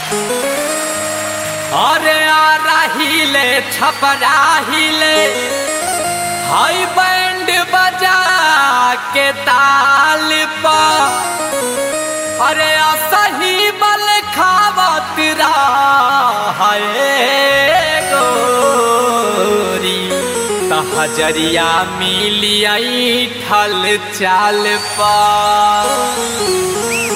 अरे आ रहीले छपराहिले हाई बैंड बजा के ताल पर अरे असही बल खावत हाय गोरी त हजरिया मिलियई ठल चाल पर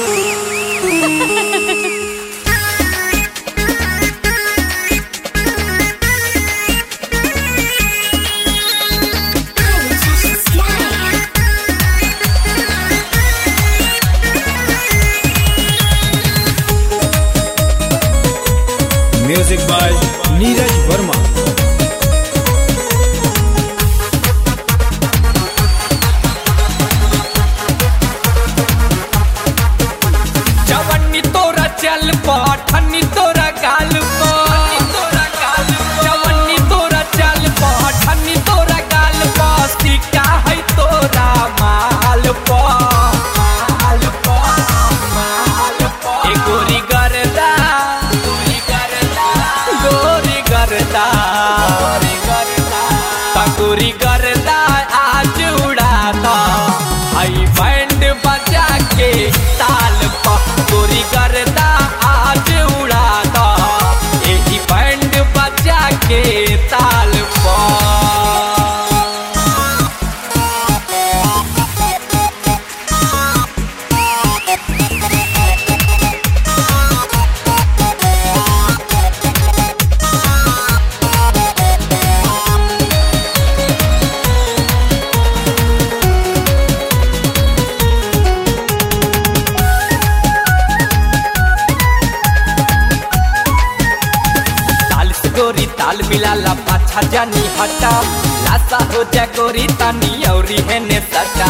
म्यूजिक बाय नीरज वर्मा जवनी तोरा चल पठनी तोरा गाल जवनी तोरा चल पठनी तोरा गाल सिक्का है तोरा माल माल माल ए गोरी गरदा गोरी गरदा गोरी गरदा गोरी गरदा ता गोरी गरदा आज उड़ाता हाई बैंड बजा के ताल पर गोरी गरदा आज उड़ाता यही बैंड बजा के ताल पर ताल से गोरी ताल मिलाला पाछा जानी हटा लासा हो जा गोरी तानी औरी है ने सटा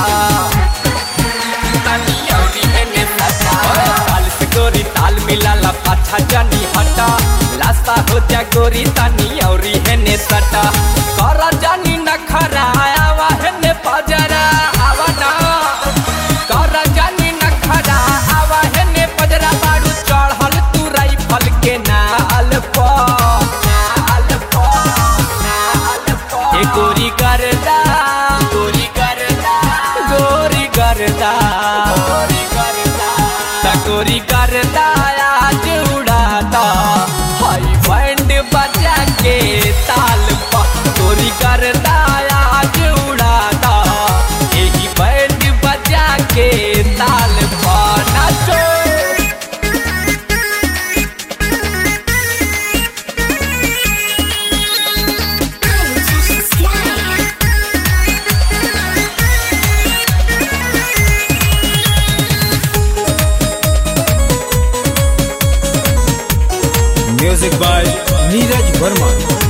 तानी औरी है ने सटा ताल से गोरी ताल मिलाला पाछा जानी हटा लासा हो जा गोरी तानी औरी है ने सटा करा जानी नखरा आवा है ने पजरा आवा ना करा जानी नखरा आवा है ने पजरा बाड़ू चढ़ल तू राइफल के नाल पर नाल पर नाल पर ए गोरी करदा गोरी करदा गोरी करदा गोरी करदा ता गोरी करदा आज उड़ाता हाई बैंड बजा के ताल पर गोरी करदा आज उड़ाता यही बैंड बजा के ताल पर नाचो म्यूजिक बाय नीरज वर्मा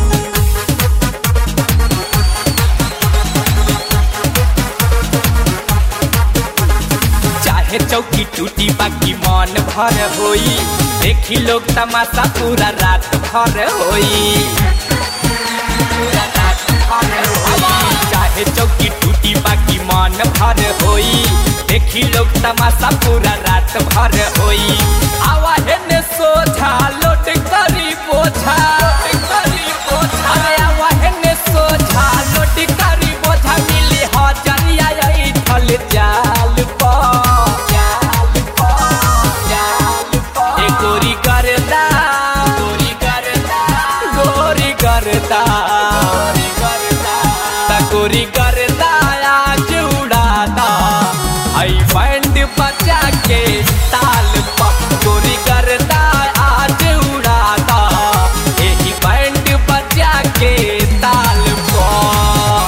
चाहे चौकी टूटी बाकी मन भर होई देखी लोग तमाशा पूरा रात भर होई पूरा रात भर होई। चाहे चौकी टूटी बाकी मन भर होई देखी लोग तमाशा पूरा रात भर होई आवा हेने सोझा लोट करी बोझा लोट करी बोझा अरे आवा हेने सोझा लोट करी बोझा मिली हजरिया यही ठल जाल पर जाल पर जाल पर ए गोरी करदा गोरी करदा गोरी करदा गोरी करदा ता गोरी करदा आज उड़ाता आई बैंड बजा के ताल पर गोरी करदा आज उड़ाता यही बैंड बजा के ताल पर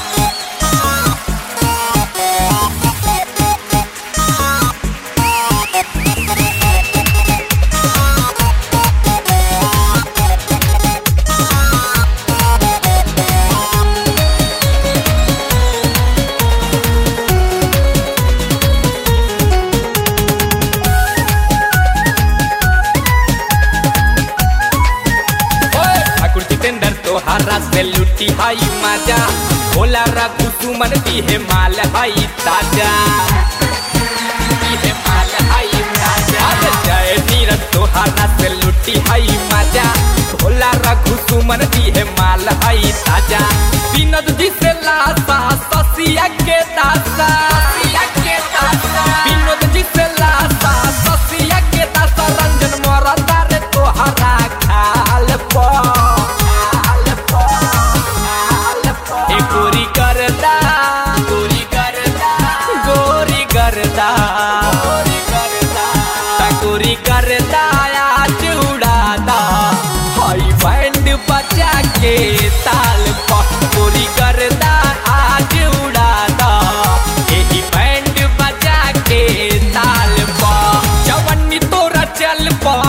ओए, ठाकुर जितेंद्र तोहारा से लुटी हाई माजा भोला रघु सुमन दी है माल हाई ताजा दी है माल हाई ताजा अरे जय नीरज तोहारा से लुटी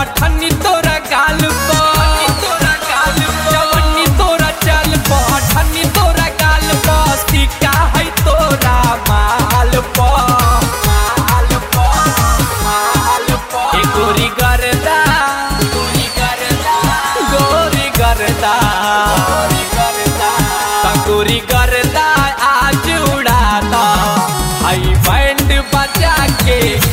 ठन्नी तोरा गाल पर तोरा गाल जवनी तोरा चल पर ठन्नी तोरा गाल पर सिक्का है तोरा माल पर माल पर माल पर ए गोरी करदा गोरी करदा गोरी करदा गोरी करदा गोरी करदा आज उड़ाता हाई बैंड बजा के